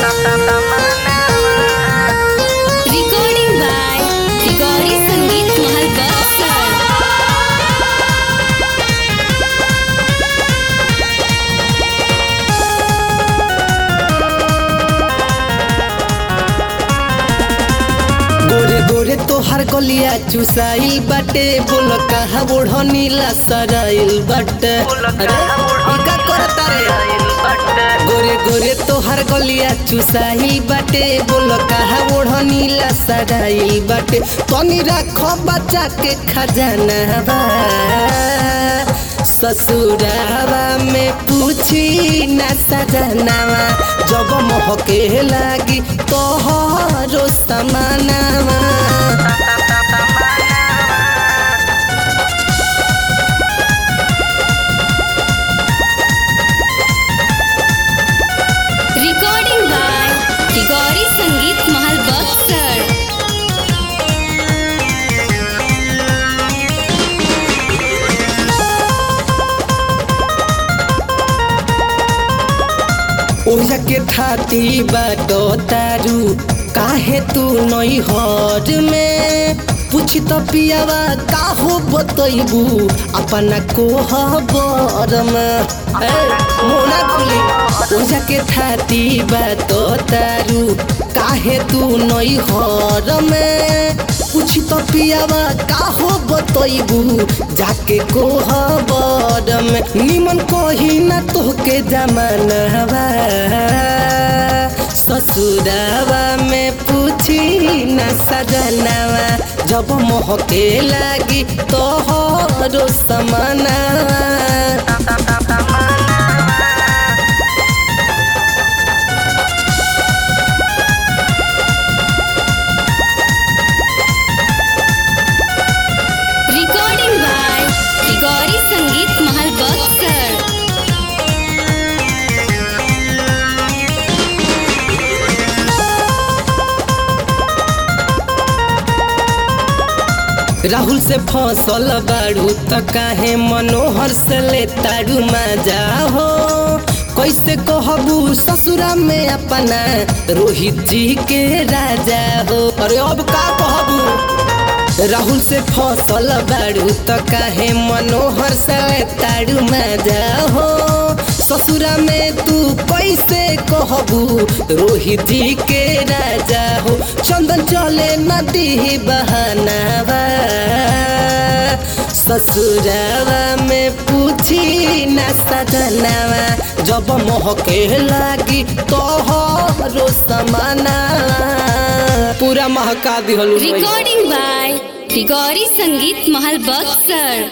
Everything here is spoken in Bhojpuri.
Recording by Rigori Sangeet Mahal Baksar. गोरे गोरे तोहर गलिया चुसाइल बाटे बोल कहाँ बुढ़नी लसराइल बाटे अरे ई का करता रे गोरे गोरे तोहर गलिया चुसाइल बाटे बोल कहाँ बुढ़नी लसराइल बाटे तनी रखो बच्चा के खजाना बा ससुरावा में पूछी न सजनावा जब महके लागी तोहरो समानावा Recording by Rigori Sangeet Mahal Baksar. ओझा के थाती बाटो तारू काहे तू नई हर में पूछ तो पियावा काहो बतैबू अपना कोहबर में ए, मोना खुली ओझा के थाती बाटो तारू काहे तू नई हर में पूछ तो पियावा काहो बतैबू जाके कोहबर में निमन कही ना तोहके जमानवा ससुरावा में पूछी न सजनावा जब मोहके लागी तोहरो समानावा Recording by Rigori Sangeet Mahal Baksar. Rahul से फसल बाड़ू त काहे मनोहर से ले तारू मजा हो कैसे कहबू ससुरा में अपना रोहित जी के राजा हो अरे अब का कहबू राहुल से फसल बाड़ू त काहे मनोहर से ले तारू मजा हो ससुरा में तू कैसे कहबू रोहित जी के राजा हो चंदन चले नदी बहानावा ससुरावा में पूछी न सजनावा जब मोहके लागी तोहरो समाना पूरा महका दिहलू Recording by Rigori Sangeet Mahal Baksar.